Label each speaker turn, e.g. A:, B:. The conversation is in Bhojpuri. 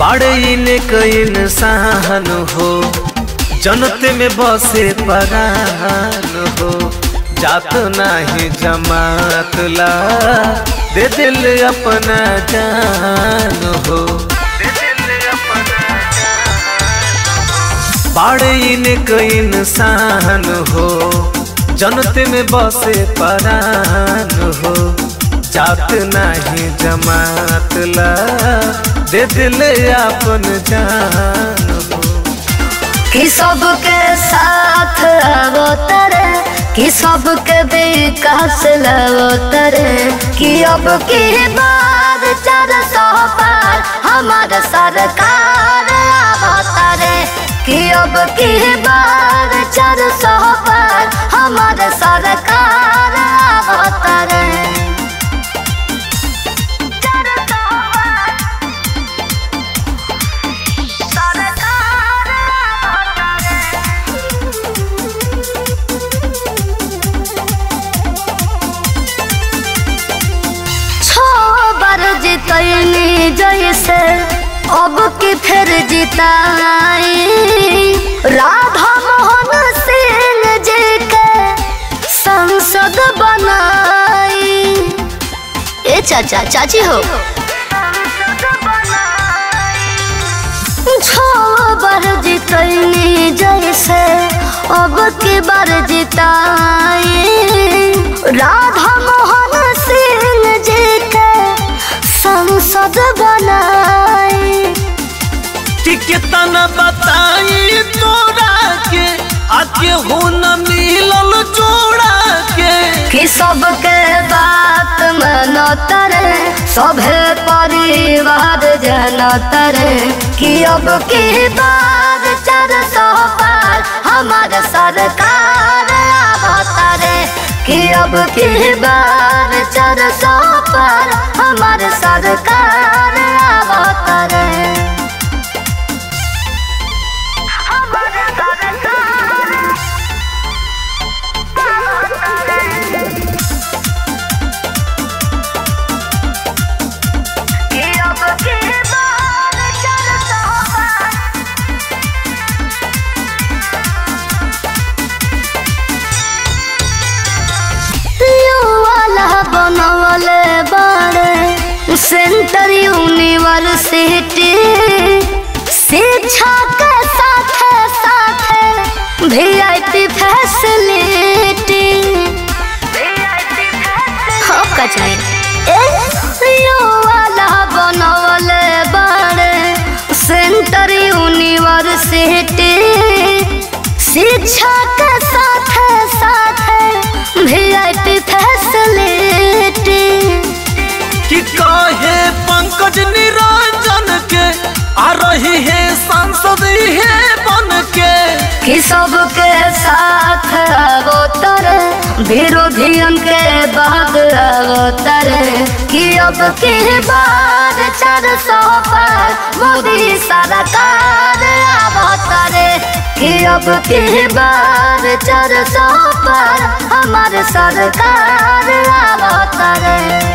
A: बाड़े इने कई इंसान हो जनते में बसे परान हो जात नाही जमात ला दे दिल अपना जान हो बाड़े इने कई इंसान हो जनते में बसे परान हो जात नाही जमात ला दे दिल अपन जान हो
B: कि सबके साथ अवतरे कि सबके विकास लवतरे कि अब की बार चार सौ पार हमार सरकार अवतरे कि अब की बार चार सौ पार हमार सरकार अवतरे चार सौ पार सरकार छो बार जितनी जैसे अब की फिर जिताई राधा मोहन सिंह जी के संसद बनाई ए चाचा चाची हो छो बार जितनी जैसे अब की बार जिताई राधा मोहन सिंह जी के संसद बनाई
A: कि कितना बताई तोरा के आके हो न मिलल जोड़ा के
B: कि सबके बात मानो तरे सभे परिवार जन तरे कि अब की बार चार सौ पार हमार सरकार अवतरे कि अब की बार चार सौ पार हमार सरकार अवतरे हमार सरकार कि अब की बार चार सौ पार वाला बनवले बाड़े सेंटर यूनिवर्सिटी शिक्षा के साथ साथ वीआईपी फैसिलिटी हो कचरे ए वाला बनवले बाड़े सेंटर यूनिवर्सिटी शिक्षा के साथ साथ वीआईपी फैसिलिटी
A: कि कहे पंकज निरंजन के आ रही है सांसद है बन के
B: कि सबके साथ अवतरे विरोधियन के भाग अवतरे कि अब की बार चार सौ पार मोदी सरकार अवतरे कि अब की बार चार सौ पार हमार सरकार अवतरे